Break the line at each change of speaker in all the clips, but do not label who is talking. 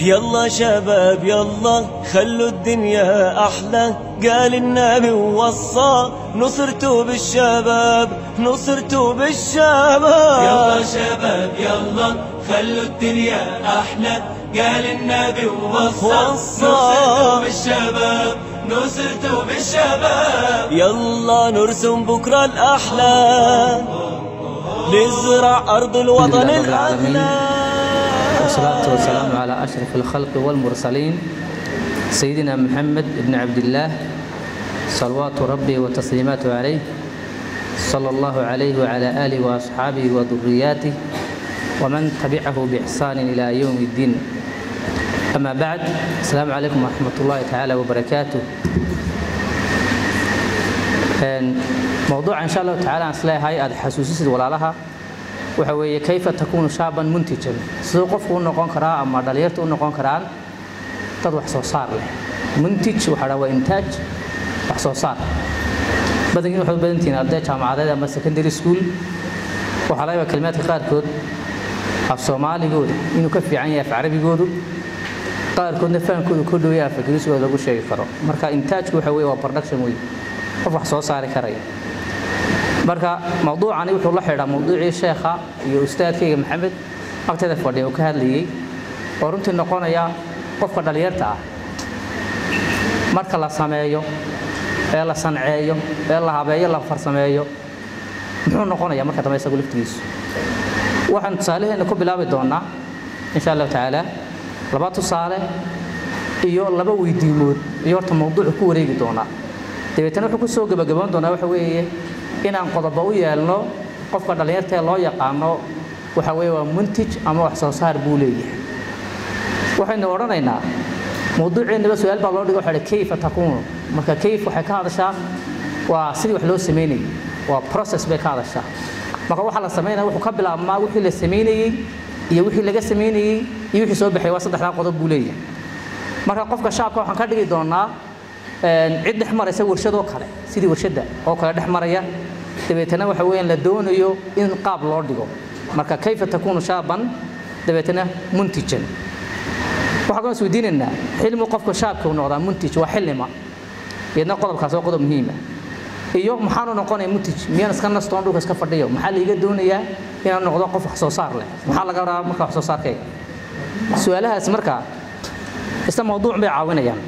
يلا شباب يلا خلوا الدنيا أحلى قال النبي ووصى نصرتوا بالشباب نصرتوا بالشباب
يلا شباب يلا خلوا الدنيا أحلى قال النبي ووصى
وصى.
نصرتوا بالشباب نصرتوا بالشباب
يلا نرسم بكرة الأحلى نزرع أرض الوطن
الحمد لله رب العالمين.
الأعلى
والصلاة والسلام على أشرف الخلق والمرسلين سيدنا محمد بن عبد الله صلوات ربي وتسليماته عليه صلى الله عليه وعلى آله وأصحابه وذرياته ومن تبعه بإحسان إلى يوم الدين أما بعد السلام عليكم ورحمة الله تعالى وبركاته Een, موضوع إن شاء الله تعالى aan isleeyahay aad xasuusisid walaalaha waxa weeye kayfa takuunu shaaban muntijan siduu qofku u noqon karaa ama dhalinyarta u noqon karaan dad wax soo saar leh muntij waxaa dhaa waa intaaj wax soo saar badankiin waxaad u badan tihiin arday jaamacadeed ama secondary school waxaa laga yaabaa kelimaadka qaarkood af soomaaligooda inuu ka fiican yahay af carabigoodu qaarkoodna fahamkoodu ku dhow yahay af ingiriisigooda lagu sheegi karo marka intaajku waxa weeye waa production wey qof wax soo saari karaya marka mawduucani wuxuu la xidhaa mawduucii sheekha iyo ustaadkayga maxamed agteeda fadhiya uu ka hadlayey oo runtii noqonaya qofka dhalinyarta ah marka la sameeyo ee la sanceeyo ee la habeeyo la farsameeyo muxuu noqonaya marka dambe isagu laftigiisu waxaan tusaalaheena ku bilaabi doonaa insha allahu tacaala laba tusaale iyo laba weydiimood iyo horta mawduucu ku wareegi doonaa dabeetana wuxuu ku soo gebagaboon doonaa waxa weeye inaan qodobo u yeelno qofka dhallinyarta ee loo yaqaano waxa weeye waa muntij ama wax soo saar buu leeyahay waxaynu odhanaynaa mawduuceennaba su-aal baa loo dhigo waxa kayfa takuunu marka kayf waxay ka hadashaa waa sidii wax loo samaynayay waa process bay ka hadashaa marka waxa la samaynaya wuxuu ka bilaabmaa wixii la samaynayey iyo wixii laga samaynayey iyo wixii soo baxay waa saddexdaa qodob buu leeyahay marka qofka shacabka waxaan ka dhigi doonaa cid dhex maraysa warshadoo kale sidii warshadda oo kale dhex maraya dabeetana waxa weeyaan la doonayo in qaab loo dhigo marka kayfa takuunu shaaban dabeetana muntijan waxaa kaloo isweydiinaynaa xilmi qofka shaabka uu noqdaa muntij waa xilima iyadna qodobkaas waa qodob muhiima iyo maxaanu noqonaya muntij miyaan iska nastoon dhulka iska fadhiyo maxaa laiga doonayaa inaan noqdo qof wax soo saar leh maxaa laga rabaa marka wax soo saarkayga su-aalahaas marka isla mawduuc bay caawinayaan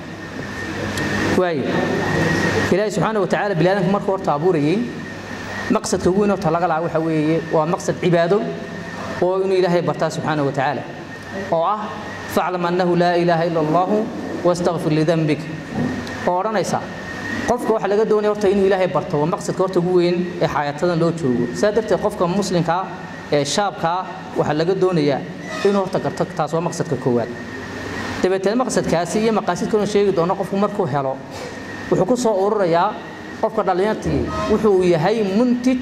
waayo ilaahay subxaana watacaala biniaadanka markuu horta abuurayey maqsadka ugu weyn horta laga lahaa waxa weeye waa maqsad cibaado oo inuu ilaahay bartaa subxaana watacaala oo ah faclam annahu laa ilaaha ila allahu wastakfir lidanbik oo odhanaysa qofka waxa laga doonaya horta inuu ilaahay barto waa maqsadka horta ugu weyn ee xayaatadan loo joogo sidaa darteed qofka muslimkaa ee shaabkaa waxaa laga doonayaa inuu horta garto taas waa maqsadka koowaad dabeetana maqsadkaasi iyo maqaasidkanu sheegi doono qofku markuu helo wuxuu ku soo ururayaa qofka dhallinyartii wuxuu yahay muntij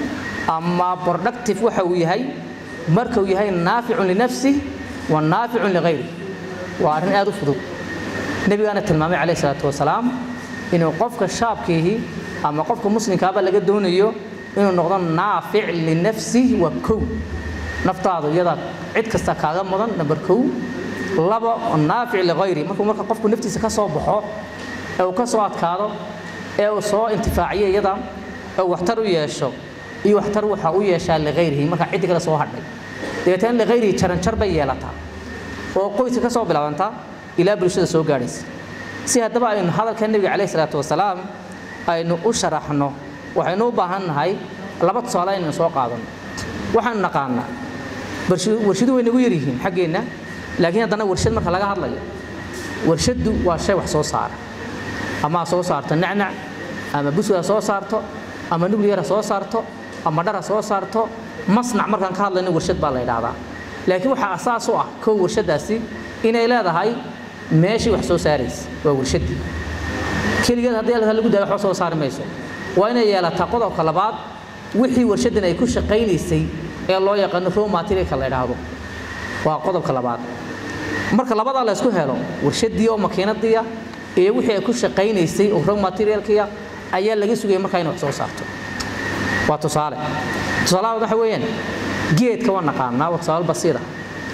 ama productive waxa uu yahay marka uu yahay naaficun linafsih wa naaficun ligayri waa arrin aad u fudud nebigaana tilmaamay calayhi salaatu wasalaam inuu qofka shaabkiihi ama qofka muslimkaaba laga doonayo inuu noqdo naafic linafsih waa kow naftaadu iyada cid kasta kaaga mudan number kow laba naafic ligayri markuu marka qofku naftiisa ka soo baxo ee uu ka soo adkaado ee uu soo intifaaciyo iyada ee uu waxtar u yeesho iyo waxtar waxa u yeeshaa ligayrihi marka ciddi kale soo hadhay dabeetana ligayrihi jaranjar bay yeelataa oo qoyska ka soo bilaabantaa ilaa bulshada soo gaadhaysa si haddaba aynu hadalka nebiga calayhi salaatu wasalaam aynu u sharaxno waxaynu u baahan nahay laba tusaale aynu soo qaadano waxaanu naqaanaa warshidu way nagu yaryihiin xaggeenna laakiin haddana warshad marka laga hadlayo warshaddu waa shay wax soo saara ama ha soo saarto nacnac ama buskud ha soo saarto ama nuclear ha soo saarto ama dhar ha soo saarto masnac markaan ka hadlayno warshad baa la yidhaahdaa laakiin waxaa asaas u ah kow warshaddaasi inay leedahay meeshii wax soo saaraysa waa warshaddii keligeed haddii halkaa lagu daayo waxba soo saari mayso waa inay yeelataa qodobka labaad wixii warshaddan ay ku shaqaynaysay ee loo yaqaano raw materialka la yidhaahdo waa qodobka labaad marka labadaa la isku helo warshadii oo makiinadiya iyo wixii ay ku shaqaynaysay oo raw materialkiya ayaa laga sugaya markaa inay wax soo saarto waa tusaale tusaalaha waxa weeyaan geedka waa naqaanaa waa tusaale basiira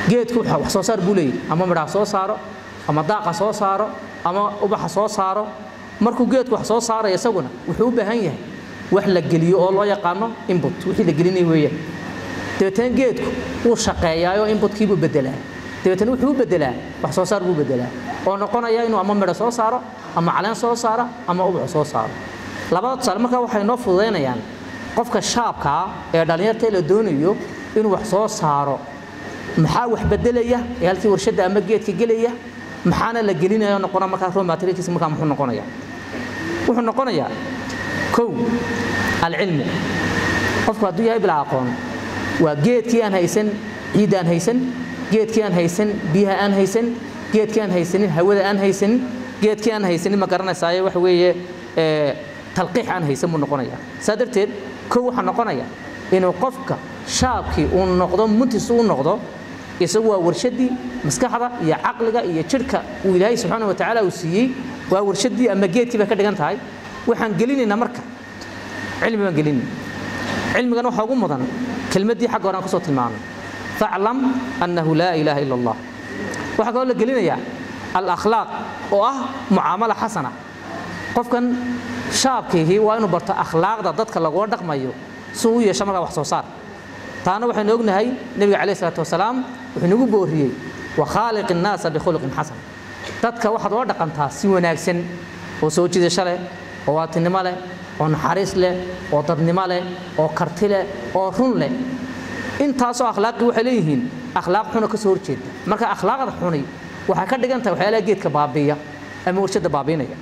geedku wax soo saar buu leeyahy ama midhaha soo saaro ama daaqa soo saaro ama ubaxa soo saaro markuu geedku wax soo saaraya isaguna wuxuu u baahan yahay wax la geliyo oo loo yaqaano input wixii la gelinaya weeyaan dabeetana geedku wuu shaqeeyaayoo inputkiibuu bedelaa dabeetana wuxuu u bedelaa wax soo saar buu bedelaa oo noqonaya inuu ama midho soo saaro ama caleen soo saaro ama ubax soo saaro labada tusaale markaa waxay noo fududaynayaan qofka shaabkaa ee dhallinyarta la doonayo inuu wax soo saaro maxaa wax bedelaya ee halkii warshadda ama geedka gelaya maxaana la gelinaya noqona markaa raw materialkiisa markaa muxuu noqonaya wuxuu noqonayaa kow alcilmu qofku hadduu yahay bilaa aqoon waa geedkii aan haysan ciidda aan haysan geedkii aan haysan biyaha aan haysan geedkii aan haysanin hawada aan haysanin geedkii aan haysanin ma garanaysaaye waxa weeye talqiix aan haysan buu noqonayaa saa darteed kow waxaa noqonaya inuu qofka shaabkii uu noqdo muntis uu noqdo isagu waa warshaddii maskaxda iyo caqliga iyo jidhka uu ilaahay subxaana watacaala uu siiyey waa warshaddii ama geedkii bay ka dhigan tahay waxaan gelinaynaa marka cilmi baan gelinayna cilmigan waxaa ugu mudan kelmaddii xagga hore aan kusoo tilmaamay faclam annahu laa ilaaha ila allah waxaa kaloo la gelinayaa alakhlaaq oo ah mucaamala xasana qofkan shaabkiihii waa inuu barto akhlaaqda dadka lagula dhaqmayo si uu u yeesho markaa wax soo saar taana waxaynu ognahay nebiga calayh isalaatu wasalaam wuxuu nagu booriyey wakhaaliq innaasa bikhuluqin xasan dadka waxaad ula dhaqantaa si wanaagsan oo soo jiidasho leh oo waatinimo leh oo naxariis leh oo dadnimo leh oo karti leh oo run leh intaasoo akhlaaqii waxay leeyihiin akhlaaq xuna ka soo horjeeda marka akhlaaqda xuni waxay ka dhigan tahay waxyaalaha geedka baabiiya ama warshadda baabiinaya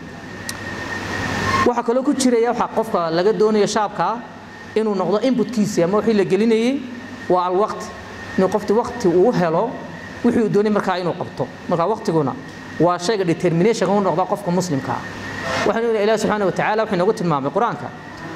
waxaa kaloo ku jiraya waxa qofka laga doonayo shaabkaa inuu noqdo inputkiisii ama wixii la gelinayey waa alwaqti inuu qofti waqti uu helo wixii uu doonay markaa inuu qabto marka waqtiguna waa shayga determination u noqda qofka muslimka ah waxaanu ilahi ilahi subxaana watacaala wuxuu inoogu tilmaamay qur-aanka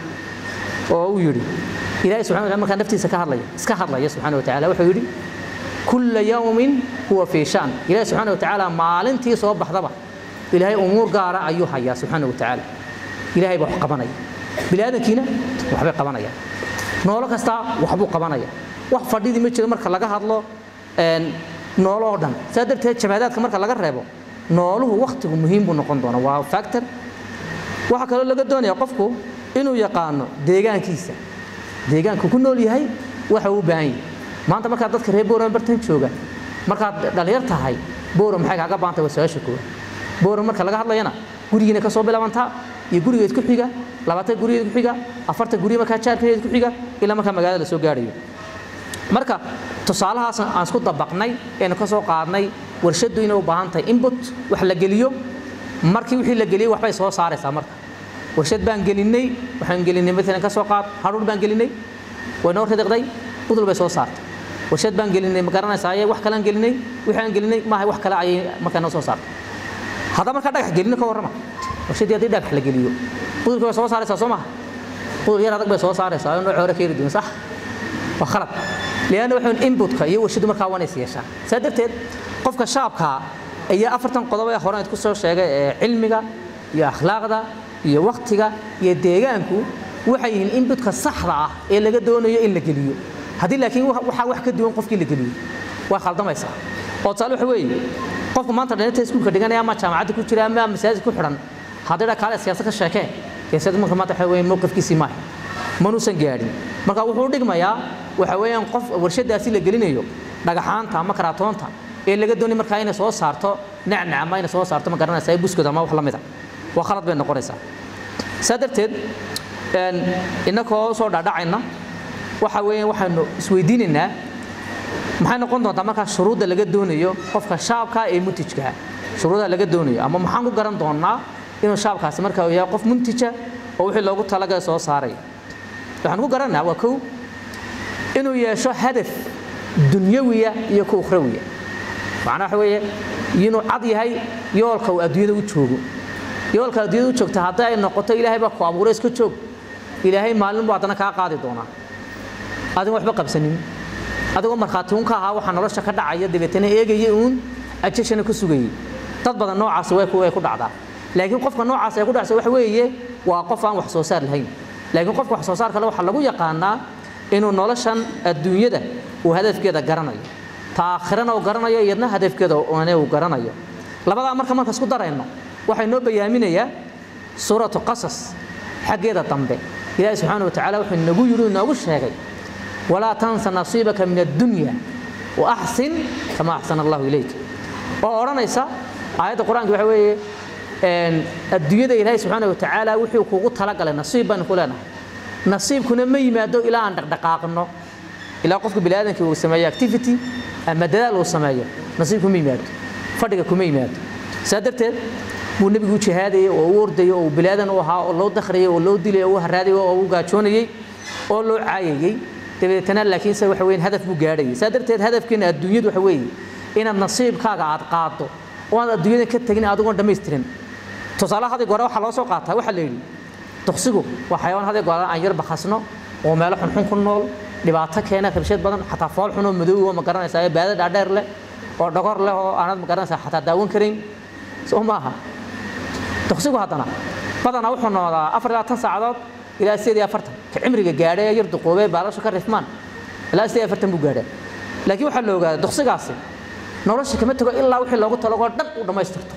oo uu yidhi ilahi subxana wataala markaa naftiisa ka hadlaya iska hadlaya subxaana watacaala wuxuu yidhi kulla yawmin huwa fii shan ilahi subxaana watacaala maalintii soo baxdaba ilaahay umuur gaara ayuu hayaa subxaana watacaala ilaahay baa wax qabanaya bini aadamkiina waxbay qabanayaan noolo kastaa waxbuu qabanaya wax fadhidii ma jiro marka laga hadlo noolo oo dhan saa darteed jamaadaadka marka laga reebo nooluhu wakhtigu muhiim buu noqon doona waa factor waxaa kaloo laga doonaya qofku inuu yaqaano deegaankiisa deegaanku ku nool yahay waxa uu u baahan yahay maanta markaad dadka reer bowram bartan jooga markaad dhalinyar tahay bowram maxay kaaga baantay waa su-aasha koowaad bowram marka laga hadlayana gurigiina ka soo bilaabantaa iyo gurigeed ku xiga labaatan gurigeed ku xiga afartan guri markaa jaarkeed ku xiga ilaa markaa magaalada la soo gaadhayo marka tusaalahaas aan isku dabaqnay eenu ka soo qaadnay warshaddu inay u baahan tahay input wax la geliyo markii wixii la geliyey waxbay soo saaraysaa marka warshad baan gelinay waxaan gelinay maalan ka soo qaad hadhuur baan gelinay way noo ridiqday budul bay soo saartay warshad baan gelinay ma garanaysaa ayay wax kale aan gelinay wixii aan gelinay maaha wax kale ayay markaa noo soo saartay haddaba markaa dhagax gelino ka warrama warshadii haddii dhagax la geliyo budulka way soo saaraysaa soo maha budul yar adag bay soo saaraysaa oo nooc hore ka yari duwan sax waa khalad lianna waxaan inputka iyo warshadu markaa waa inays yeeshaa saa darteed qofka shaabkaa ayaa afartan qodob ee hore ku soo sheegay ee cilmiga iyo akhlaaqda iyo waktiga iyo deegaanku waxay yihiin inputka saxda ah ee laga doonayo in la geliyo haddii laakiin waxaa wax ka duwan qofkii la geliyo waa khaldamaysaa oo tusaale waxa weeye qofku maanta dhalinta iskuulka dhiganaya ama jaamacadda ku jira ama masaajid ku xidhan haddii dha kaale siyaasad ka sheekee siyaasad marka maanta waxa weeye mowqifkiisii maaha manuusan gaadhin marka wuxuu dhigmayaa waxa weeyaan qof warshadaasi la gelinayo dhagaxaanta ama karaatoonta ee laga doonay markaa inay soo saarto nacnac ama inay soo saarto ma garanaysaa buskod ama wax la mida waa khalad bay noqonaysaa saa darteed innakoo soo dhaadhacayna waxa weeyaan waxaanu isweydiinaynaa maxay noqon doontaa markaa shuruudda laga doonayo qofka shaabka ee muntijka shuruudaha laga doonayo ama maxaan ku garan doonaa inuu shaabkaasi markaa uu yahay qof muntija oo wixii loogu talagalay soo saaraya waxaan ku garanaynaa waa kow inuu yeesho hadaf dunyawiya iyo ku ukhrawiya macnaa waxa weeye inuu cad yahay yoolka uu adduunyada u joogo yoolka adduunyada u joogta haddii ay noqoto ilaahay baa ku abuuray iska joog ilaahay maalin buu haddana kaa qaadi doonaa adigo waxba qabsanin adigoo markhaati uun ka ahaa waxaa nolosha ka dhacaya dabeetana eegaya uun ajashana ku sugayey dad badan noocaasi way ku dhacdaa laakiin qofka noocaas ay ku dhacsa waxa weeye waa qof aan wax soo saar lahayn laakiin qofka wax soo saar kale waxaa lagu yaqaanaa inuu noloshan adduunyada uu hadafkeeda garanayo ta aakhirana uu garanayo iyadna hadafkeeda oone uu garanayo labadaa marka marka isku darayno waxay noo bayaaminayaa suuratu qasas xaggeeda dambe ilaahi subxaana wa tacaala wuxuu nagu yidhi inoogu sheegay walaa tansa nasiibaka min addunya wa axsin kama axsana allahu ilayk oo odhanaysa aayadda qur-aanka waxa weeye adduunyada ilaahay subxaana wa tacaala wuxuu kugu talagalay nasiib baynu ku leenahay nasiibkuna ma yimaado ilaa aan dhaqdhaqaaqno ilaa qofka biniaadamkii uu sameeyo activity ama dadaal uu sameeyo nasiib kuma yimaado fadhiga kuma yimaado saa darteed buu nebigu u jihaadayay oo u ordayay oo bilaadan u ahaa oo loo dakhriyay oo loo dilay oo u haraadayay oo u gaajoonayay oo loo caayayay dabeetana laakiinse waxa weeye hadaf buu gaadhayay saa darteed hadafkeena adduunyadu waxa weeye inaad nasiibkaaga aad qaado oo aad adduunyada ka tegin adigoon dhammaystirin tusaale hadig hore waxaa loo soo qaataa waxaa la yidhi duqsigu waa xayawaan hadig hore aan yar bakhasno oo meelo xunxun ku nool dhibaato keena rabshad badan xataa fool xun oo madow oo ma garanaysaa ee baada dhaadheer leh oo dhogor leh oo aanad ma garanaysaa xataa daawan karayn soo maaha duqsigu haddana badanaa wuxuu noodaa afar ilaa tan saacadood ilaa sideed iyo afartan ka cimriga gaadhay ee yar duqoobee baalashu ka rifmaan ilaa sideed iyo afartan buu gaadhaa laakiin waxaa la ogaaday duqsigaasi nolosha kama tago ilaa wixii loogu talagoo dhan uu dhammaystirto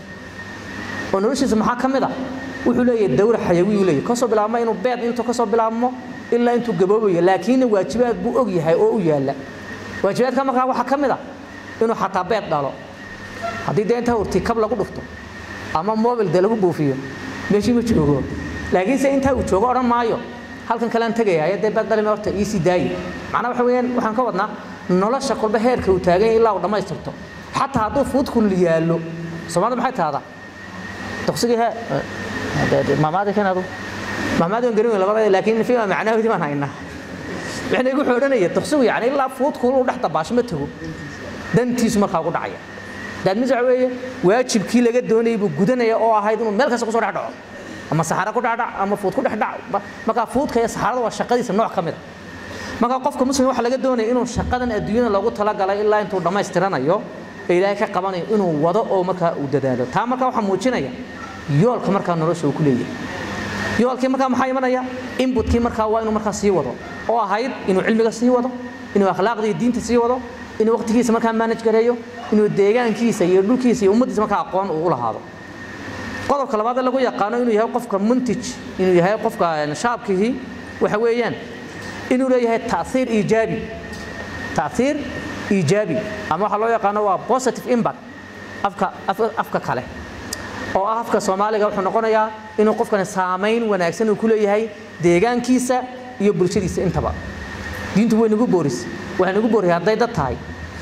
oo noloshiisa maxaa ka mid a wuxuu leeyahay dawra xayawi uu leeyahay kasoo bilaabma inuu beed intuu kasoo bilaabmo ilaa intuu gaboobayo laakiinna waajibaad buu og yahay oo u yaalla waajibaadka markaa waxaa ka mid a inuu xataa beed dhalo haddii dee intaa urti kab lagu dhufto ama mobil dee lagu buufiyo meeshii ma joogo laakiinse intaa uu joogo odhan maayo halkan kalean tegaya dee beed dhalime horta iisii daayi macnaa waxa weeyaan waxaan ka wadnaa nolosha kolba heerka uu taagan yahay ilaa uu dhammaystirto xataa hadduu fuudkul yaallo soomaalida maxay tahdaa duqsigii he maamaadi kan adu maamaadi waan garin weyn labada laakiin fi macnahoodii baan haynaa micnaygu wuxuu odhanaya duqsigu yani ilaa fuudkul uu dhex dabaasho ma tago dantiisu markaa ugu dhacaya daadmis waxa weeye waajibkii laga doonayay buu gudanaya oo ahayd inuu meel kasta kusoo dhex dhaco ama saxaro ku dhacdhac ama fuud ku dhex dhac markaa fuudka iyo saxarada waa shaqadiisa nooc ka mid a marka qofka muslim waxa laga doonaya inuu shaqadan adduunyada loogu talagalay ilaa intuu dhammaystiranayo ee ilaahay ka qabanayo inuu wado oo markaa uu dadaalo taa markaa waxaa muujinaya yoolka markaa nolosha uu ku leeyahay yoolkii markaa maxaa imanaya inbutkii markaa waa inuu markaa sii wado oo ahayd inuu cilmiga sii wado inuu akhlaaqda iyo diinta sii wado inuu waqtigiisa markaa manage gareeyo inuu deegaankiisa iyo dhulkiisa iyo ummaddiisa markaa aqoon uu u lahaado qodobka labaad ee lagu yaqaano inuu yahay qofka muntij inuu yahay qofka shaabkihii waxa weeyaan inuu leeyahay taiir iijaabi taiir iijaabi ama waxaa loo yaqaano waa positive impact afka afka kale oo ah afka soomaaliga wuxuu noqonayaa inuu qofkani saamayn wanaagsan uu ku leeyahay deegaankiisa iyo bulshadiisa intaba diintu way nagu booris waxay nagu booriyay hadday dad tahay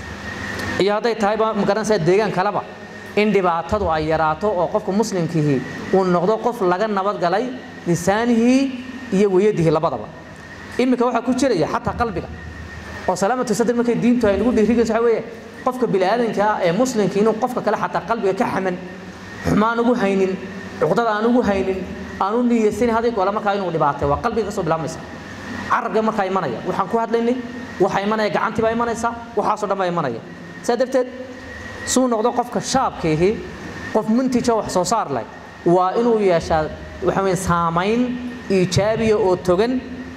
iyo hadday tahayba magaranaysaa deegaan kaleba in dhibaatadu ay yaraato oo qofka muslimkiihi uu noqdo qof laga nabadgalay lisaanihii iyo weyadihii labadaba iminka waxaa ku jiraya xataa qalbiga oo salaamatu sadr markay diintu ay nagu dhiirigayso waxa weeye qofka bini'aadanka ah ee muslimka inuu qofka kale xataa qalbiga ka xaman xumaan ugu haynin cuqdada aan ugu haynin aan u niyeysanin haday goole markaa inuu dhibaatay waa qalbiga ka soo bilaabmaysa carabka markaa imanaya waxaan ku hadlaynay waxaa imanaya gacantii baa imanaysa waxaasoo dhan baa imanaya saa darteed suu noqdo qofka shaabkiihi qof muntija wax soo saar leh waa inuu yeeshaa waxa weeye saamayn iijaabiya oo togan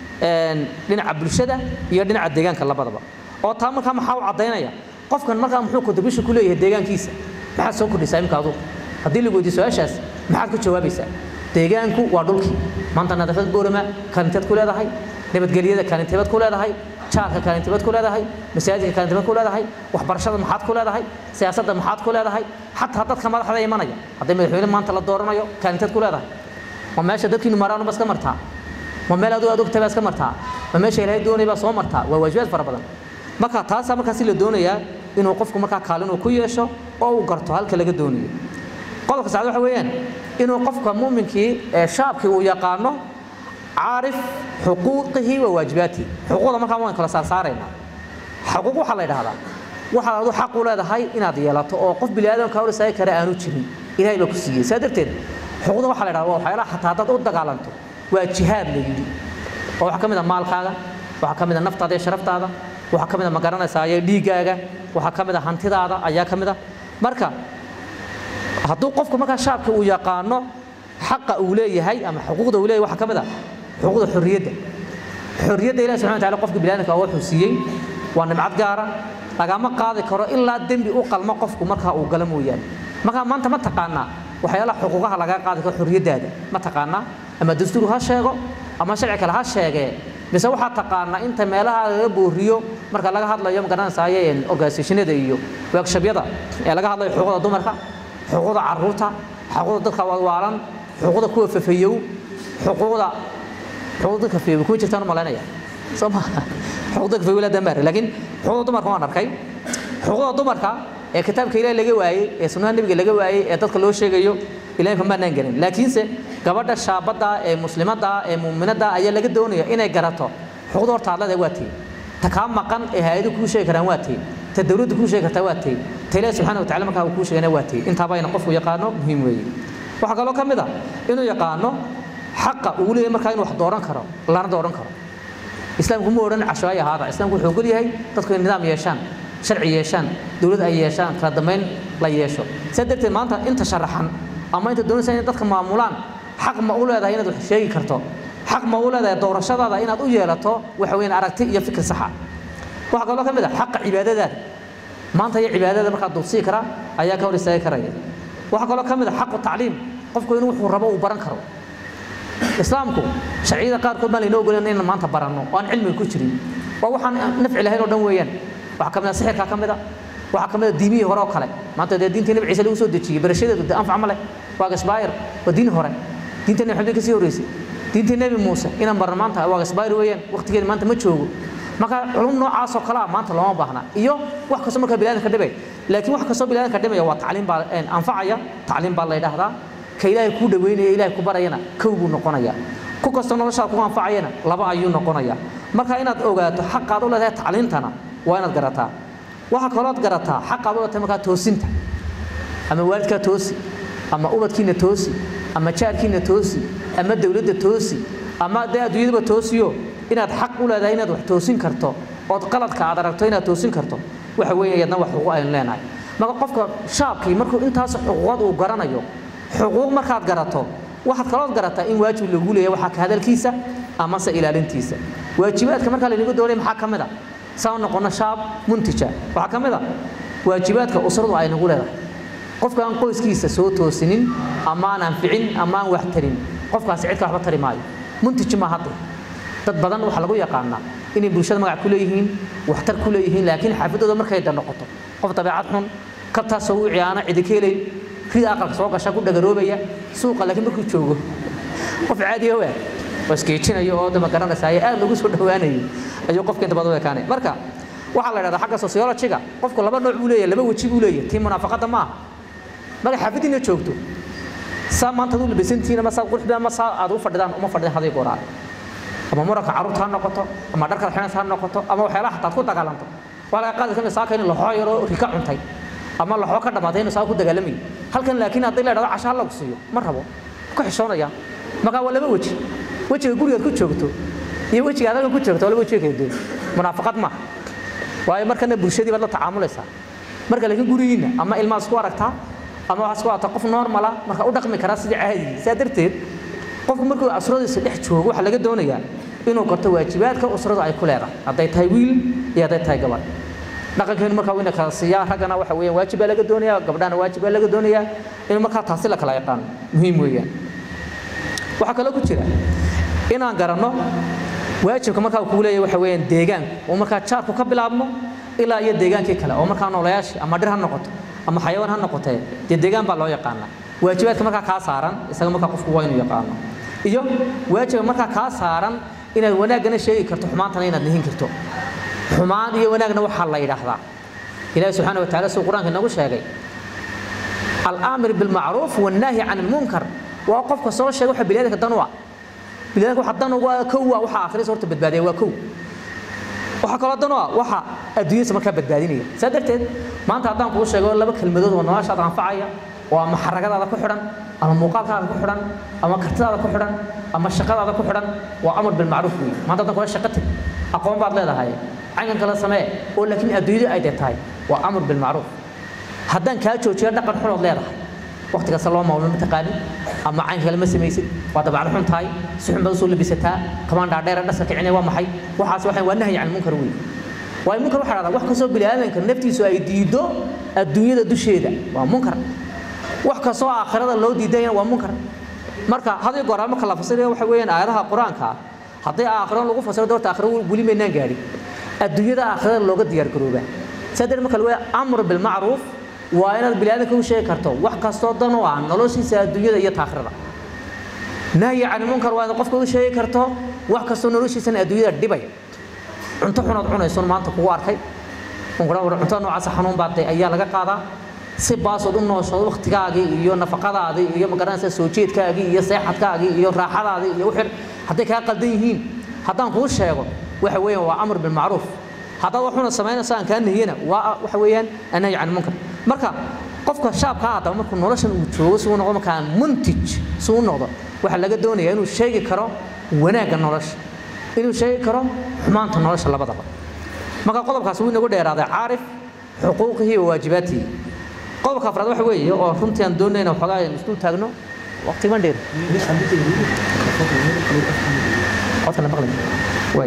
dhinaca bulshada iyo dhinaca deegaanka labadaba oo taa markaa maxaa u caddaynaya qofkan markaa muxuu contribution ku leeyahay deegaankiisa maxaad soo kordhisaa imka adugu haddii lagu weydiiyo su-aashaas maxaad ka jawaabaysaa deegaanku waa dhulkii maanta nadaafad boorama kaalinteed ku leedahay nabadgelyada kaalinteebad ku leedahay jaarka kaalinteebad ku leedahay masaajidka kaalinteebad ku leedahay waxbarashada maxaad ku leedahay siyaasadda maxaad ku leedahay xataa dadka madaxda imanaya haddii madaxweyne maanta la dooranayo kaalinteed ku leedahay ma meesha dadkiinu maraan baa iska martaa ma meel aduu adugtay baa iska martaa ma meesha ilaahay doonay baa soo martaa waa waajibaad fara badan marka taasaa markaasi la doonayaa inuu qofku markaa kaalin uu ku yeesho oo uu garto halka laga doonayo qodobka saacad waxa weeyaan inuu qofka muuminkii ee shaabkii uu yaqaano caarif xuquuqihi wa waajibaatihi xuquuqda markaa waan kala saarsaaraynaa xuquuq waxaa la yidhahdaa waxaad adu xaq u leedahay inaad yeelato oo qof bini aadamka hor isaga kale aanu jirin ilahay baa ku siiyey saa darteed xuquuqda waxaa la yidhahdaa waa waxyaalaha xataa haddaad u dagaalanto waa jihaad la yidhi oo waxaa ka mid a maalkaaga waxaa ka mid a naftaada iyo sharaftaada waxaa ka mid a ma garanaysaa iyo dhiiggaaga waxaa ka mid a hantidaada ayaa ka mid a marka hadduu qofku markaa shaabka uu yaqaano xaqa uu leeyahay ama xuquuqda uu leeyahay waxaa ka mid a xuquuqda xorriyadda xorriyadda ilahi subxana wataala qofka biniadamka waa wuxuu siiyey waa nimcad gaara lagama qaadi karo ilaa dembi u qalmo qofku markaa uu galo mooyaane markaa maanta ma taqaanaa waxyaalaha xuquuqaha lagaa qaadi karo xorriyaddaada ma taqaanaa ama dastuur ha sheego ama sharci kale ha sheegee mise waxaa taqaanaa inta meelaha laga booriyo marka laga hadlayo magaranaysaye organisationada iyo workshobyada ee laga hadlayo xuquuqda dumarka xuquuqda caruurta xuquuqda dadka waalan xuquuqda kuwa fafayow xuquuqda xuquuqda dadka fafayow kuma jirtaan u malaynaya soo ma xuquuqda dadka fafayow laa dambaare laakiin xuquuqda dumarka waan arkay xuquuqda dumarka ee kitaabka ilaahi laga waayey ee sunnaha nebiga laga waayey ee dadka loo sheegayo ilaahay kamaanaan garin laakiinse gabadha shaabadda ee muslimadda ee muuminadda ayaa laga doonaya inay garato xuquuqda horta adlada waa tii ta kaa maqan ee hay-adu kuu sheegi karaan waa tii ta dowladda kuu sheegi kartaa waa tii ta ilaahi subxaana wa tacala markaa uu kuu sheegana waa tii intaaba ina qofku yaqaano muhiim weeye waxaa kaloo ka mid a inuu yaqaano xaqa uu leeyahay markaa inuu wax dooran karo lana dooran karo islaamku ma odhan cashooy ahaada islaamku wuxuu ogol yahay dadku inay nidaam yeeshaan sharci yeeshaan dowlad ay yeeshaan kala dambayn la yeesho sidaa darteed maanta inta sharaxan ama inta doonaysa inay dadka maamulaan xaq ma u leedahay inaad wax sheegi karto xaq ma u leedahay doorashadaada inaad u yeelato waxa weeyaan aragti iyo fikir saxa waxaa kaloo ka mid ah xaqa cibaadadaada maanta iyo cibaadada markaa duudsii kara ayaa ka hor istaagi karaya waxaa kaloo ka mid ah xaqu tacliim qofku inuu wuxuu rabo uu baran karo islaamku sharciyada qaarkood baan laynoo ogolan inaan maanta baranno oo aan cilmiga ku jirin waa waxaan nafci lahayn oo dhan weeyaan waxaa ka mid ah sixirkaa ka mid a waxaa ka mid a diimihii hore oo kale maanta dee diintii nabi ciise lagu soo dejiyey barashadeedu dee anfac ma leh waa gasbaayir waa diin hore diinta nabi maxamed kasii horreysay diintii nebi muuse inaan barno maanta waa gasbaayir weeyaan waqtigeeda maanta ma joogo marka culum noocaas oo kale ah maanta looma baahna iyo wax kastoo markaa bilaadanka dhibay laakiin wax kastoo bilaadanka dhibaya waa tacliim baa anfacaya tacliim baa la yidhaahdaa ka ilaahay kuu dhaweynaya ilaahay ku barayana kow buu noqonaya ku kastoo noloshaada ku anfacayana laba ayuu noqonaya marka inaad ogaato xaqaad u leedahay tacliintana waa inaad garataa waxaa kalooad garataa xaqaad u leedahay markaa toosinta ama waalidkaa toosi ama ubadkiina toosi ama jaarkiina toosi ama dowladda toosi ama dee adduunyadaba toosiyo inaad xaq u leedahay inaad wax toosin karto ood qaladka aad aragto inaad toosin karto waxa weeye iyadna wax xuquuq aynu leenahay marka qofka shaabkii markuu intaas xuquuqad uu garanayo xuquuq markaad garato waxaad kalood garataa in waajib lagu leeyahay waxaa ka hadalkiisa amase ilaalintiisa waajibaadka markaa laynagu doonay maxaa ka mid a saa noqono shaab muntija waxaa ka mid a waajibaadka usradu ay nagu leedahay qofka aan qoyskiisa soo toosinin ama aan anficin ama aan wax tarin qofkaasi cidka waxba tari maayo muntij ma hadde dad badan waxaa lagu yaqaanaa inay bulshada magac ku leeyihiin waxtar ku leeyihiin laakiin xaafadooda markay da noqoto qof dabeecad xun kabtaasoo u ciyaana cidi ka helay rida aqalka soo gasha ku dhagaroobaya suuqa laakiin markuu joogo qof caadiya waa oo iskeejinayo oo dama garanaysa ayaa aad lagu soo dhowaanayo ayuu qofka inta badan u ekaanay marka waxaa la yidhahdaa xagga sociologiga qofku laba nooc buu leeyahay laba weji buu leeyahay tii munaafaqada maaha marka xaafadiina joogto saa maanta ad u labisantihiin ama saa quruxda ama saa aad u fadhidaan uma fadhidaan haday gooraan ama muranka carruurta ha noqoto ama dharkaad xidhanaysa ha noqoto ama waxyaalaha xataa ad ku dagaalanto waa laga qaadi kamid saaka in laxoo yaroo rika cuntay ama laxoo ka dhamaatay inuu saa ku dagaalamayo halkan laakiin haddii la dhahdo casho ha lagu siiyo ma rabo ku xishoonaya markaa waa laba weji wejiga gurigaad ku joogto iyo wejiga adaga ku joogto waa laba wejiga kala duwan munaafaqad maaha waayo markana bulshadii baad la tacaamulaysaa marka laakiin gurigiinna ama ilmaad isku aragtaa ama waxaad isku aragtaa qof normala marka u dhaqmi karaa sidii caadigi sidaa darteed qofku markuu usradiisa dhex joogo waxaa laga doonayaa inuu garto waajibaadka usradu ay ku leedahay hadday tahay wiil iyo hadday tahay gabadh dhaqankeenu markaa wayna kala siiyaa raggana waxa weeyaan waajib baa laga doonayaa gabdhahana waajib baa laga doonayaa in markaa taasi la kala yaqaano muhiim weeyaan waxaa kaloo ku jira inaan garanno waajibka markaa uu kugu leeyahay waxa weeyaan deegaanku oo markaa jaarku ka bilaabmo ilaa iyo deegaankii kale oo markaa noolayaashii ama dhir ha noqoto ama xayawaan ha noqotee dee deegaan baa loo yaqaanaa waajibaadka markaa kaa saaran isaga markaa qofku waa inuu yaqaano iyo waajibka markaa kaa saaran inaad wanaaggana sheegi karto xumaantana inaad nihin karto xumaan iyo wanaagna waxaa la yidhaahdaa ilaahi subxaana wa tacala suu qur-aanka inagu sheegay alaamir bilmacruuf wannaahi can ilmunkar waa qofka soo sheega waxa biniadanka dan u ah biniadanka waxa dan ugu ah kow ah waxa akhriis horta badbaadiya waa kow waxaa kaloo dan u ah waxa adduunyadiisa markaa badbaadinaya saa darteed maanta haddaan kuu sheego laba kelmadood oo noloshaada anfacaya oo ama xaragadaada ku xidhan ama muuqaalkaada ku xidhan ama kartidaada ku xidhan ama shaqadaada ku xidhan waa amar bilmacruuf weeye maanta haddaan kula shaqo tag aqoon baad leedahay caynkan kala samee oo laakiin adduunyada ay dee tahay waa amar bilmacruuf haddaan kaa joojiyo dhaqan xunood leedahay waqti kasta loo maamul ma taqaanin ama caynka kale ma samaysid waa dabacad xun tahay si xun baad usoo labisataa kamaan dhaadheera dhaska kicinaya waa maxay waxaas waxay waa nahyi can munkar weeye waayo munkar waxaa dhahdaa wax kastoo biniaadanka naftiisu ay diido adduunyada dusheeda waa munkar wax kastoo aakhirada loo diidayana waa munkar marka haday goraa marka la fasirayo waxa weeyaan aayadaha qur-aanka ah haddii aakhiro lagu fasiro doorta aakhiro weli maynaan gaadhin adduunyada aakhirada looga diyaar garoobaa saa darteed marka lagu amr bilmacruuf waa inaad biniaadanka u sheegi karto wax kastoo dan u ah noloshiisa adduunyada iyo taakhirada nahyi cani munkar waa inaad qofka u sheegi karto wax kastoo noloshiisana adduunyada dhibaya cunto xunaad cunaysoon maanta kugu arkay cuntada noocaasa xanuun baatay ayaa laga qaadaa si baasood u nooshood waktigaagii iyo nafaqadaadii iyo magaranaysa soo jeedkaagii iyo seexadkaagii iyo raaxadaadii iyo wixii hadday kaa qaldan yihiin haddaan kuu sheego waxa weeyaan waa amr bilmacruuf haddaad waxuna samaynayso aan kaa nahiyana waa waxa weeyaan annahyi can munkar marka qofka shaabka haddaba markuu noloshan uu joogo si uu noqdo markaa muntij si uu noqdo waxaa laga doonayaa inuu sheegi karo wanaagga nolosha inuu sheegi karo xumaanta nolosha labadaba marka qodobkaas wuu inagu dheeraaday caarif xuquuqihi wa waajibaatihi qodobka afraad waxa weeye oo runtii aan doonayna waxoogaa aynu isdul taagno waqti ma dheer codka la maqlay waay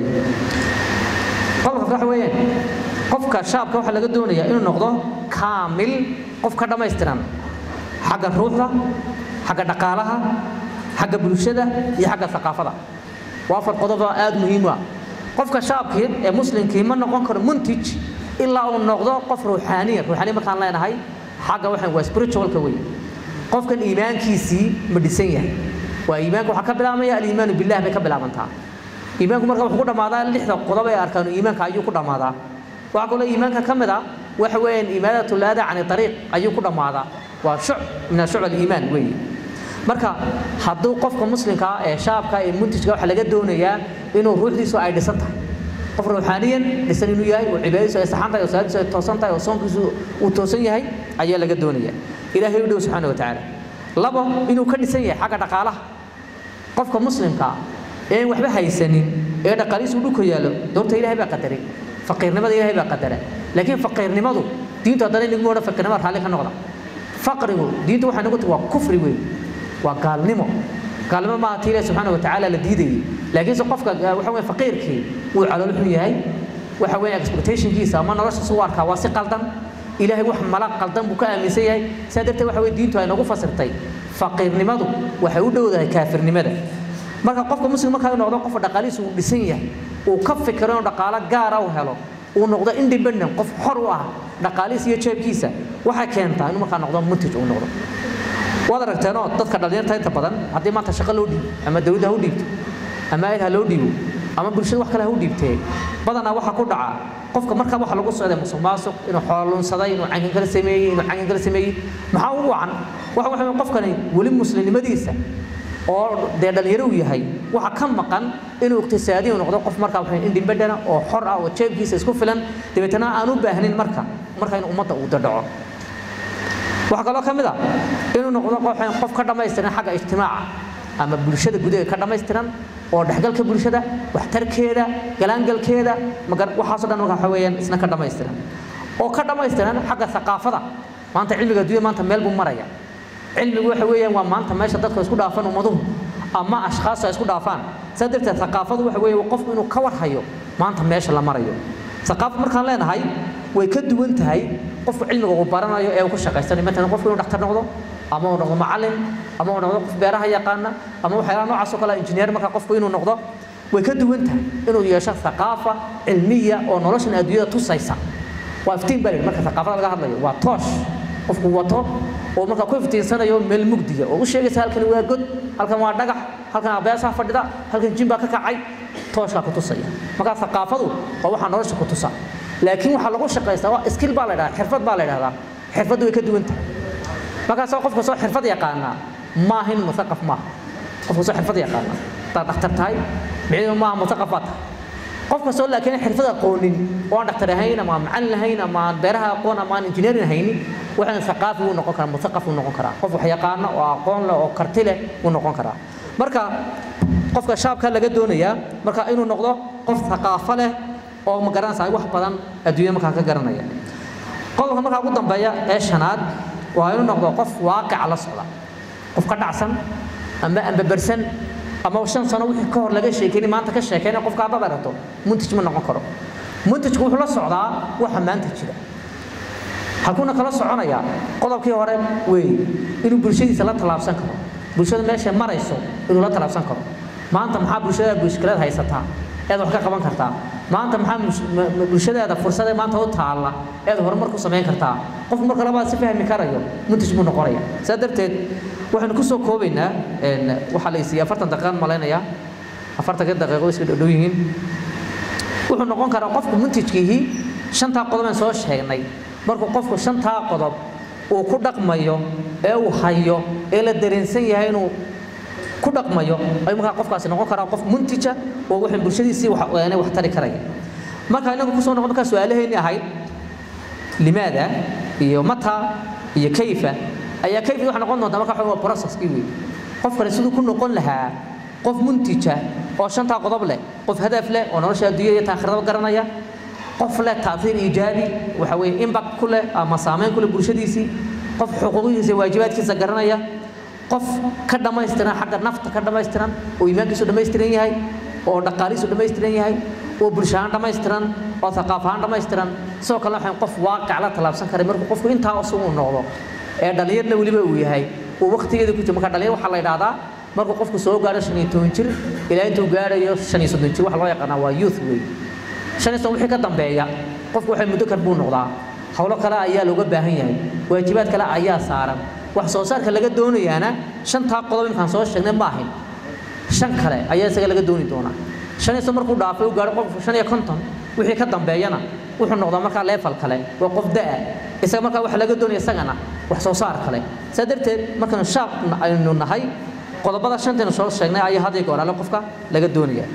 qodobka waxa weeyaan qofka shaabka waxaa laga doonayaa inuu noqdo kaamil qof ka dhammaystiran xagga ruuxda xagga dhaqaalaha xagga bulshada iyo xagga thaqaafada waa afar qodob oo aada muhiim u ah qofka shaabkii ee muslimkii ma noqon karo muntij ilaa uu noqdo qof ruuxaaniya ruuxaaniya markaan leenahay xagga waxaan waa spiritualka wey qofkan iimaankiisii ma dhisan yahay waa iimaanka waxaa ka bilaabmaya aliimaanu billah bay ka bilaabantaa iimaanku marka wuxuu ku dhammaadaa lixda qodob ee arkaanu iimaanka ayuu ku dhammaadaa waxaa kaloo iimaanka ka mid a waxa weeyaan imaadatu laada cani ariiq ayuu ku dhammaadaa waa shuc min ashuc aliimaan weeye marka hadduu qofka muslimka ah ee shaabka ee muntijka waxaa laga doonayaa inuu ruuxdiisu ay dhisan tahay qof ruuxaaniyan dhisan inuu yahay oo cibaadadiisu ay saxan tahay oo salaadiisu ay toosan tahay oo soonkiisu uu toosan yahay ayaa laga doonaya ilaahay u dhow subxaana watacaala labo inuu ka dhisan yahay xagga dhaqaalaha qofka muslimka ah ee aan waxba haysanin ee dhaqaalihiisu dhulka yaallo doorta ilaahay baa qadaray faqiirnimada ilaahay baa qadara laakiin faqiirnimadu diintu haddana inaguma odhan faqiirnimada raalli ka noqda faqrigu diintu waxay nagu tahay waa kufri weyn waa gaalnimo gaalnimo maaha tii ilaahi subxaana watacaala la diidayay laakiinse qofka waxa weeye faqiirkii wuu calool xun yahay waxa weeye expectationkiisa ama nolosha su arkaa waa si qaldan ilaahay wax mala qaldan buu ka aaminsan yahay saa darteed waxa weye diintu ay nagu fasirtay faqiirnimadu waxay u dhowdahay kaafirnimada marka qofka muslim markaa uu noqdo qofka dhaqaalihiisa uu dhisan yahay uu ka fikiro inuu dhaqaalo gaara u helo uu noqdo independent qof xor u ah dhaqaalihiisa iyo jeebkiisa waxay keentaa inuu markaa noqdo muntij uu noqdo waad aragteenoo dadka dhallinyarta inta badan haddii maanta shaqo loo dhiibo ama dawladda ha u dhiibto ama ayl ha loo dhiibo ama bulshada wax kale ha u dhiibtee badanaa waxaa ku dhaca qofka markaa waxa lagu socday musuq maasuq inuu xoolunsaday inuu cankan kala sameeyey inuu cankan kala sameeyey maxaa ugu wacan waxa waxa qofkani weli muslimnimadiisa oo dee dhalinyaro uu yahay waxa ka maqan inuu iqtisaadi uu noqdo qof markaa waxa independent oo xor ah oo jeebkiisa isku filan dabeetana aan u baahnin marka marka in ummadda uu dadhaco waxaa kaloo ka mid a inuu noqdo qof ka dhammaystiran xagga ijtimaaca ama bulshada gudaheeda ka dhammaystiran oo dhexgalka bulshada waxtarkeeda galaangalkeeda waxaasoo dhan marka waxa weeyaan isna ka dhammaystiran oo ka dhammaystiran xagga thaqaafada maanta cilmiga adduunya maanta meel buu maraya cilmigu waxa weeyaan waa maanta meesha dadka isku dhaafan ummaduhu ama ashkhaasu ay isku dhaafaan saa darteed thaqaafadu waxa weeye qofku inuu ka warhayo maanta meesha la marayo thaqaafad markaan leenahay way ka duwan tahay qofku cilmiga uu baranayo ee uu ku shaqaysanayo matalan qofku inuu dhaktar noqdo ama uu noqdo macallin ama uu noqdo qof beeraha yaqaana ama waxyaalaha noocaas oo kale injineer marka qofku inuu noqdo way ka duwan tahay inuu yeesho thaqaafa cilmiya oo noloshan adduunyada tusaysa waa iftiin baa marka thaqaafada laga hadlayo waa toosh qofku wato oo marka ku iftiinsanayo meel mugdiya oo u sheegaysa halkan waa god halkan waa dhagax halkan abeesaa fadhida halkan jin baa ka kacay tooshkaa ku tusaya marka thaqaafadu waa waxaa nolosha ku tusa laakiin waxaa lagu shaqaystaa waa skill baa la yidhahdaa xirfad baa la yidhahdaa xirfaddu way ka duwan tahay markaasoo qofka soo xirfad yaqaanaa maahin muthaqaf maaha qofka soo xirfad yaqaanaa hadaad dhakhtar tahay micnihiidu maaha muthaqaf baa tahay qof kastoo laakiin xirfad aqoonin oo aan dhakhtar ahayn ama aan macallin ahayn ama aan beeraha aqoon ama aan injineerin ahaynin waxaan thaqaafi wuu noqon karaa muthaqaf wuu noqon karaa qof wax yaqaano oo aqoon leh oo karti leh wuu noqon karaa marka qofka shaabka laga doonayaa marka inuu noqdo qof thaqaafo leh oo ma garanaysaa wax badan adduunya markaa ka garanaya qodobka markaa ugu dambeeya ee shanaad waa inuu noqdo qof waaqica la socda qof ka dhacsan ama ambabarsan ama shan sano wixii ka hor laga sheekeyni maanta ka sheekeyna qofka haddaad aragto muntij ma noqon karo muntajku wuxuu la socdaa waxa maanta jira halkuuna kala soconayaa qodobkii hore weeye inuu bulshadiisa la tallaabsan karo bulshada meeshay marayso inuu la tallaabsan karo maanta maxaa bulshada mushkilad haysataa eed wax ka qaban kartaa maanta maxaa bulshadeeda fursade maanta u taalla eed horumar ku samayn kartaa qofku marka labaad si fahmi karayo muntaj buu noqonaya sidaa darteed waxaynu kusoo koobaynaa waxaa la isiiyey afartan daqiiqaan malaynayaa afartanka daqiiqo iska dhodhow yihiin wuxuu noqon karaa qofku muntajkiihii shantaa qodob aan soo sheegnay markuu qofku shantaa qodob uu ku dhaqmayo ee uu hayo ee la dareensan yahay inuu ku dhaqmayo ayuu markaa qofkaasi noqon karaa qof muntija oo waxay bulshadiisii wax tari karaya marka inagu kusoo noqon markaa su-aalaheennii ahayd limaada iyo mata iyo kayfa ayaa kayfa waxay noqon doontaa marka waa processkii wey qofkani siduu ku noqon lahaa qof muntija oo shantaa qodob leh qof hadaf leh oo nolosha adduunyada iyo taakhirada garanaya qof leh taaiir iijaabi waxa weye impact ku leh ama saamayn ku leh bulshadiisii qof xuquuqihiisa iyo waajibaadkiisa garanaya qof ka dhammaystiran xagga nafta ka dhammaystiran oo iimaankiisu dhammaystiran yahay oo dhaqaalihiisu dhammaystiran yahay oo bulsho ahaan dhammaystiran oo thaqaaf ahaan dhammaystiran sidoo kale waxaan qof waaqic la tallaabsan karay markuu qofku intaa usu uu noqdo ee dhallinyarna weliba uu yahay uu waqtigeeda ku jiro marka dhallinyar waxaa la yidhahdaa markuu qofku soo gaadho shan iyo toban jir ilaa intuu gaadhayo shan iyo soddon jir waxa loo yaqaanaa waa youth wey shan iyo soddon wixii ka dambeeya qofku waxay muddo kar buu noqdaa howlo kale ayaa looga baahan yahay waajibaad kale ayaa saaran wax soo saarka laga doonayaana shantaa qodob imkaan soo sheegnay ma ahin shan kale ayaa isaga laga dooni doonaa shan iyo soddon markuu dhaafay u gaadho qofku shan iyo konton wixii ka dambeeyana wuxuu noqdaa markaa leefal kale waa qof da'a isaga markaa waxa laga doonaya isagana wax soo saar kale saa darteed markaynu shaaq aynu nahay qodobada shantaynu soo sheegnay ayaa had iyo goor alle qofka laga doonaya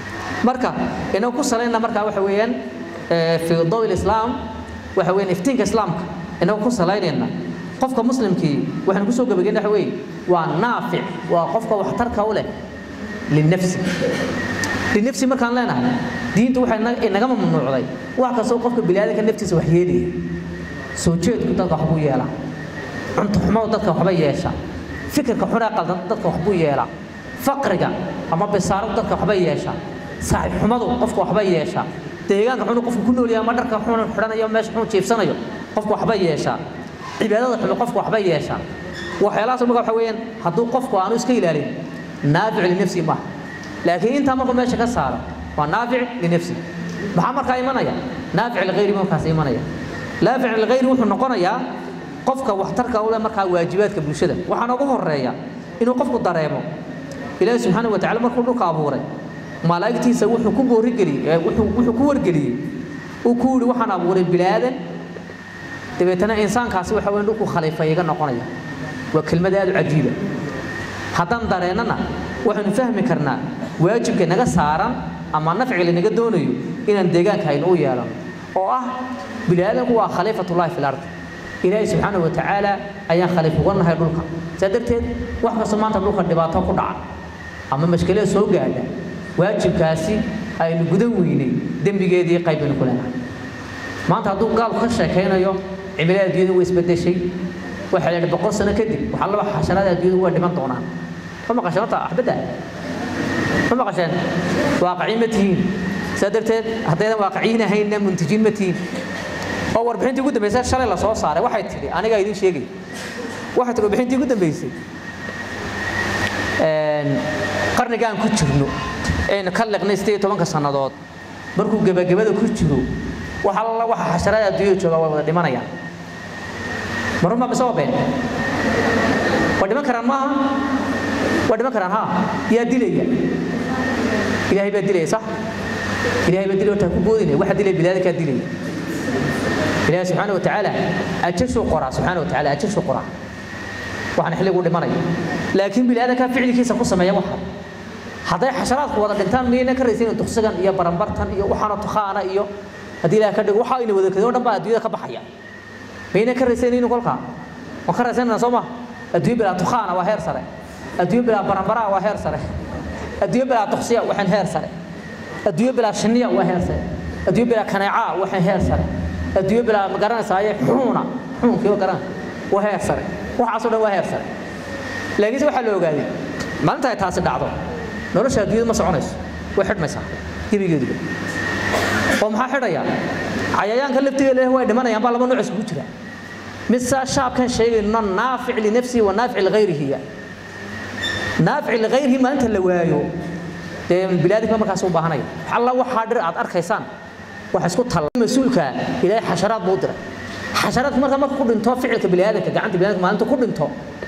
marka inagu ku salayna markaa waxa weeyaan fi dawi lislaam waxa weeyaan iftiinka islaamka inagu ku salaynayna qofka muslimkii waxaynu kusoo gabageyna waxa weeye waa naafic waa qofka waxtarka u leh linafsi linafsi markaan leenahay diintu waxay inaga mamnuucday wax kastoo qofka biniaadanka naftiisa wax yeelaya soo jeedku dadka waxbuu yeelaa cunto xumadu dadka waxba yeesha fikirka xunee qaldan dadka waxbuu yeelaa faqriga ama bisaaradu dadka waxba yeesha saaxiib xumadu qofka waxba yeesha deegaanka xunu qofku ku nool yahay ama dharka xunu xidhanayo meesha xunu jiibsanayo qofka waxba yeesha cibaadada xumi qofka waxba yeesha waxyaalahaas marka waxa weeyaan hadduu qofku aanu iska ilaalin naafic linafsi maaha laakiin intaa markuu meesha ka saaro waa naafic linafsi maxaa markaa imanaya naafic ligayri markaas imanaya naafic ligayri wuxuu noqonayaa qofka waxtarka u leh markaa waajibaadka bulshada waxaana ugu horeeya inuu qofku dareemo ilaahi subxaana wa tacala markuu dhulka abuuray malaa'igtiisa wuxuu ku boorigeliyey wuxuu ku wargeliyey uu ku yidhi waxaan abuuray bilaadan dabeetana insaankaasi waxa weyn dhulku khaliifa iga noqonaya waa kelmad aad u cajiiba haddaan dareennana waxaynu fahmi karnaa waajibka naga saaran ama nafciga lanaga doonayo inaan deegaanka aynu u yeelano oo ah biniaadanku waa khaliifatullahi fi lardi ilaahay subxaanahu wa tacaala ayaan khaliif uga nahay dhulka saa darteed wax kastoo maanta dhulka dhibaato ku dhaca ama mashkilada soo gaadha waajibkaasi aynu gudan weynay dembigeedii qaybbaynu ku leenahay maanta hadduu gaalku ka sheekaynayo cimilada adduunyada way isbedeshay waxaa la yidhi boqol sano kadib waxaa laba xasharaada adduunyada way dhiman doonaan ma maqasheen horta axbadda ma maqasheen waaqiciin ma tihiin saa darteed haddaydan waaqiciin ahaynna muntijiin ma tihiin oo warbixintii ugu dambeysay shalay la soo saaray waxay tidhi anigaa idiin sheegay waxay tidhi warbixintii ugu dambeysay qarnigaan ku jirno aynu ka liqnay sideed iyo tobanka sannadood markuu gebagabada ku jiro waxa alla waxa xasharada adduunyada jooga way wada dhimanayaan marun baa mise waa been waa dhiman karaan maaha waa dhiman karaan ha yaa dilaya ilaahay baa dilaya sax ilaahay baa dilaya hortaa ku boodinaya waxa dilaya bilaadankaa dilaya ilaahay subxaana wa tacaala ajashuu qoraa subxaana wa tacaala ajashuu qoraa waxaan xilligu dhimanaya laakiin bilaadankaa ficilkiisa ku sameeya waxa hadday xasharaadku wada dhintaan miyayna ka raysayn duqsigan iyo barambartan iyo waxaana tukhaana iyo haddii ilaah ka dhigo waxa ayna wada kadoo dhan baa adduunyada ka baxaya miyayna ka raysaynin kolkaa waan ka raysanana soo ma adduunyo bilaa tukhaana waa heer sare adduunyo bilaa barambaraa waa heer sare adduunyo bilaa duqsiya waxaan heer sare adduunyo bilaa shinniya waa heer sare adduunyo bilaa kaneecaa waxaan heer sare adduunyo bilaa ma garanaysaye xuuna xuunkiiba garan waa heer sare waxaasoo dhan waa heer sare laakiinse waxaa la ogaaday maalinta ay taasi dhacdo nolosha adduunyada ma soconayso way xidhmaysaa gebigeeduba oo maxaa xidhaya cayayaanka laftiga leh way dhimanayaan baa laba nooc isugu jira mid saa shaabkan sheegayno naafic linafsihi wa naafic ligayrihiya naafic ligayrihi maalinta la waayo dee bilaadinka markaas u baahanaya alla waxaa dhir aad arkaysaan wax isku talla mas-uulka ilaahay xasharaad buu diray xasharaadka marka marka ku dhinto ficilka biniaadanka gacanta biniadanka maalinta ku dhinto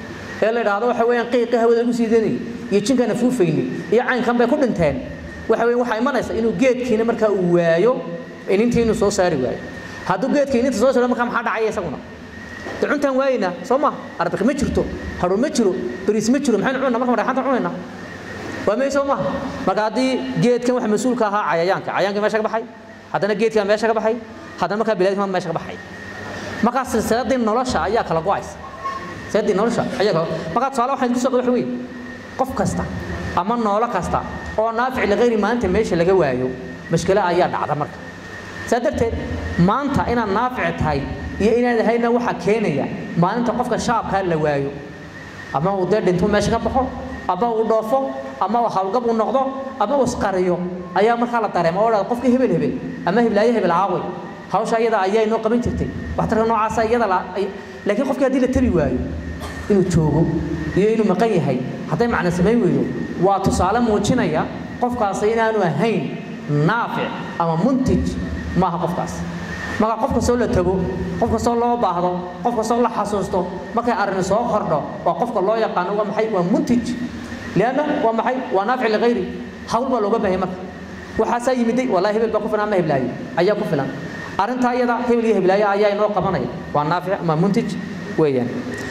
ee la idhaahdo waxa weeyaan qiiqa hawada lagu sii daynayay iyo jinkana fuufayni iyo caynkan bay ku dhinteen waxa weeyaan waxaa imanaysa inuu geedkiina markaa uu waayo inintii inuu soo saari waayo hadduu geedka ininta soo saaro markaa maxaa dhacaya isaguna de cuntaan waayna soo ma arbik ma jirto hadhow ma jiro bariis ma jiro maxaynu cunna marka dhexanta cunayna waa may soo maha marka haddii geedkan waxa mas-uulka ahaa cayayaanka cayayaanka meesha ka baxay haddana geedkan meesha ka baxay haddana markaa bilaadka meesha ka baxay markaa silsiladii nolosha ayaa kala go-aysa silsiladii nolosha ayaa kala markaa tusaale waxaan kusoo qada waxa weeye qof kasta ama noolo kasta oo naafic ligayri maanta meesha laga waayo mashkilo ayaa dhacda marka saa darteed maanta inaad naafic tahay iyo inaad ahayna waxaa keenaya maalinta qofka shaabkaa la waayo ama uu dee dhinto meesha ka baxo ama uu dhoofo ama uu hawlgab uu noqdo ama uu isqariyo ayaa markaa la dareema oo dhada qofkii hebel hebel ama heblaayo hebel aaway hawsha iyada ayaa inoo qaban jirtay waxtarka noocaasa iyada la laakiin qofkii haddii la tabi waayo inuu joogo iyo inuu maqan yahay hadday macna samayn weydo waa tusaale muujinaya qofkaasi inaanu ahayn naafic ama muntij maaha qofkaas marka qof kastoo la tago qof kastoo loo baahdo qof kastoo la xasuusto markay arrin soo kordho waa qofka loo yaqaano waa maxay waa muntij lianna waa maxay waa naafic ligayri hawl baa looga baahaya marka waxaasaa yimiday wallahi hebel baa ku filan ama heblaayo ayaa ku filan arrintaa iyada hebel iyo heblaayo ayaa inoo qabanaya waa naafic ama muntij weeyaan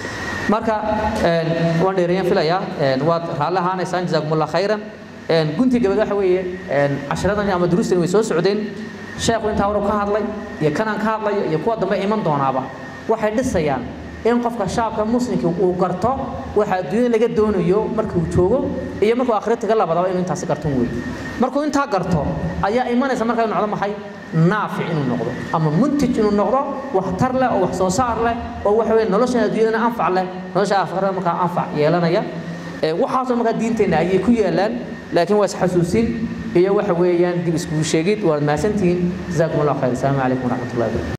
marka waan dheereeyaan filayaa waad raalli ahaanaysaan jazaakumullah khayran gunti gabad waxa weeye casharadani ama duruustani way soo socdeen sheekhu intaa hore ka hadlay iyo kanaan ka hadlayo iyo kuwa dambe iman doonaaba waxay dhisayaan in qofka shaabka muslimka uu garto waxa adduunyada laga doonayo markuu joogo iyo markuu aakhiratiga labadaba inuu intaasi garton weeye markuu intaa garto ayaa imanaysa marka inuu noqdo maxay naafic inuu noqdo ama muntij inuu noqdo waxtar leh oo wax soo saar leh oo waxa weeye noloshan adduunyadana anfac leh nolosha aakhirada markaa anfac yeelanaya waxaasoo markaa diinteenna ayay ku yaalaan laakiin waa isxasuusin iyo waxa weeyaan dib iskugu sheegid waad mahadsantihiin jazaakum allah khayr asalaamu calaykum waraxmat ullahi wabarakatu